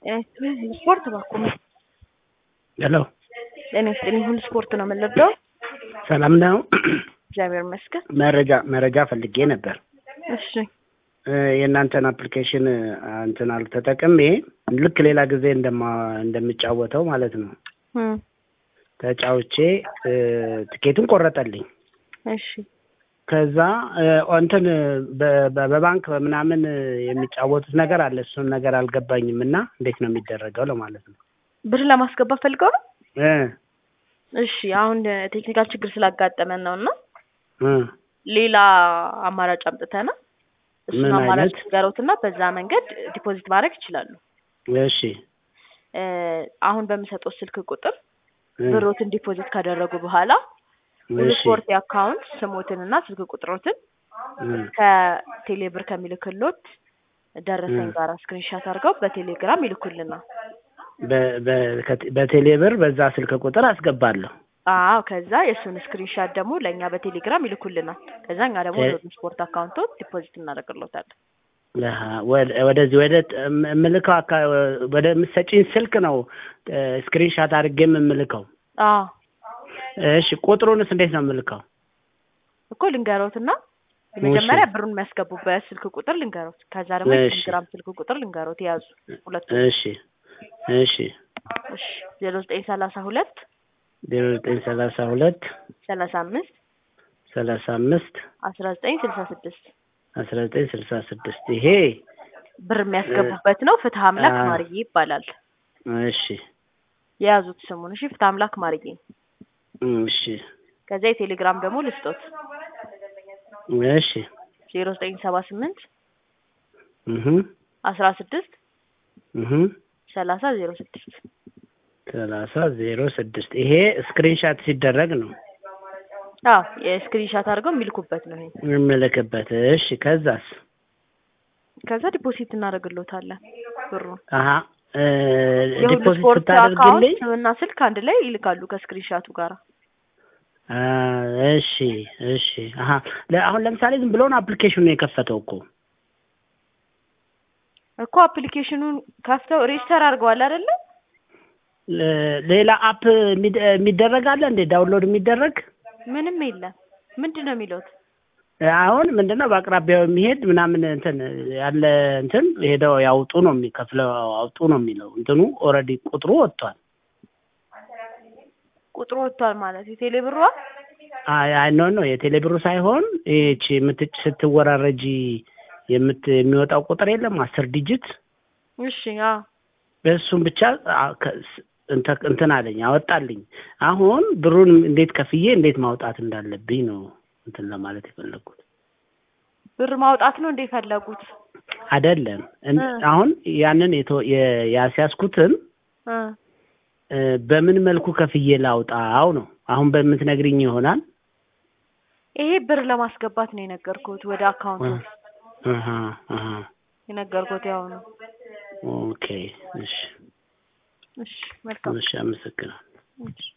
ስፖርት ባኮ ሄሎ ጤና ይስጥልኝ። ሁሉ ስፖርት ነው የምንወደው። ሰላም ነው። እግዚአብሔር ይመስገን። መረጃ መረጃ ፈልጌ ነበር። እሺ እ የእናንተን አፕሊኬሽን እንትን አሉ ተጠቅሜ ልክ ሌላ ጊዜ እንደማ እንደምጫወተው ማለት ነው እም፣ ተጫውቼ እ ትኬቱን ቆረጠልኝ። እሺ ከዛ እ እንትን በ- በ- በባንክ ምናምን የሚጫወቱት ነገር አለ። እሱን ነገር አልገባኝም እና እንዴት ነው የሚደረገው ለማለት ነው ብር ለማስገባት ፈልገው ነው። እ እሺ አሁን ቴክኒካል ችግር ስላጋጠመን ነው እና እ ሌላ አማራጭ አምጥተና እሱን ምን አማራጭ አይነት? ንገረውትና በዛ መንገድ ዲፖዚት ማድረግ ይችላሉ። እሺ እ አሁን በምሰጠው ስልክ ቁጥር እ ብሮትን ዲፖዚት ካደረጉ በኋላ እሺ ስፖርት የአካውንት ስሞትንና ስልክ ቁጥሮትን እ ከቴሌብር ከሚልክሎት ደረሰኝ እ ጋር ስክሪንሻት አድርገው በቴሌግራም ይልኩልናል። በ- በ- ከቴ- በቴሌብር በዛ ስልክ ቁጥር አስገባለሁ። አዎ ከዛ የእሱን ስክሪንሻት ደግሞ ለእኛ በቴሌግራም ይልኩልናል። ከዛ እኛ ደግሞ እ- ወደ ስፖርት አካውንቶ ዲፖዚት እናደርግሎታለን። አሀ፣ ወደ- ወደዚህ ወደ ጥ- እም- የምልከው አካ- ወደ የምትሰጪኝ ስልክ ነው ስክሪንሻት አድርጌ የምልከው። አዎ እሺ ቁጥሩንስ እንዴት ነው የምልከው? እኮ ልንገሮትና መጀመሪያ ብሩን የሚያስገቡበት ስልክ ቁጥር ልንገሮት፣ ከዛ ደግሞ እሺ። የቴሌግራም ስልክ ቁጥር ልንገሮት። የያዙ ሁለቱ እሺ እሺ እሺ ዜሮ ዘጠኝ ሰላሳ ሁለት ዜሮ ዘጠኝ ሰላሳ ሁለት ሰላሳ አምስት ሰላሳ አምስት አስራ ዘጠኝ ስልሳ ስድስት አስራ ዘጠኝ ስልሳ ስድስት ይሄ ብር የሚያስገቡበት ነው። ፍትህ አምላክ አ- ማርዬ ይባላል። እሺ የያዙት ስሙን እሺ፣ ፍትህ አምላክ ማርዬ። እሺ ከዛ የቴሌግራም ደግሞ ልስጦት እሺ ዜሮ ዘጠኝ ሰባ ስምንት እህ አስራ ስድስት እህ ሰላሳ ዜሮ ስድስት ሰላሳ ዜሮ ስድስት ይሄ ስክሪንሻት ሲደረግ ነው አዎ የስክሪንሻት አድርገው የሚልኩበት ነው ይሄ። የምልክበት። እሺ ከዛስ? ከዛ ዲፖዚት እናደርግሎታለን ብሩን። አሀ እ የሁሉ ዲፖዚት ስፖርት አካውንት ስታደርግልኝ ስምና ስልክ አንድ ላይ ይልካሉ ከስክሪንሻቱ ጋር። አ፣ እሺ እሺ አሀ ለ- አሁን ለምሳሌ ዝም ብሎን አፕሊኬሽኑን የከፈተው እኮ እኮ አፕሊኬሽኑን ከፍተው ሬጅስተር አድርገዋል አይደለ? ለ- ሌላ አፕ የሚደ- የሚደረግ አለ እንዴ? ዳውንሎድ የሚደረግ ምንም የለም። ምንድን ነው የሚሉት? አሁን ምንድነው በአቅራቢያው የሚሄድ ምናምን እንትን ያለ እንትን ሄደው ያውጡ ነው የሚከፍለው አውጡ ነው የሚለው እንትኑ ኦልሬዲ ቁጥሩ ወጥቷል። ቁጥሩ ወጥቷል ማለት የቴሌ ብሯ አይ አይ ኖ ኖ የቴሌ ብሩ ሳይሆን ይህቺ የምትጭ ስትወራረጂ የምት የሚወጣው ቁጥር የለም አስር ዲጂት እሺ አዎ እሱን ብቻ አ- ከ- ስ- እንተ- እንትን አለኝ አወጣልኝ። አሁን ብሩን እንዴት ከፍዬ እንዴት ማውጣት እንዳለብኝ ነው እንትን ለማለት የፈለግኩት ብር ማውጣት ነው እንደ ፈለጉት አይደለም። እን- እ። አሁን ያንን የቶ- የ- ያስያዝኩትን እ እ፣ በምን መልኩ ከፍዬ ላውጣው ነው አሁን በምትነግሪኝ ይሆናል። ይሄ ብር ለማስገባት ነው የነገርኩት ወደ አካውንቱ አሀ አሀ የነገርኩት ያው ነው። ኦኬ እሺ እሺ መልካም እሺ አመሰግናለሁ። እሺ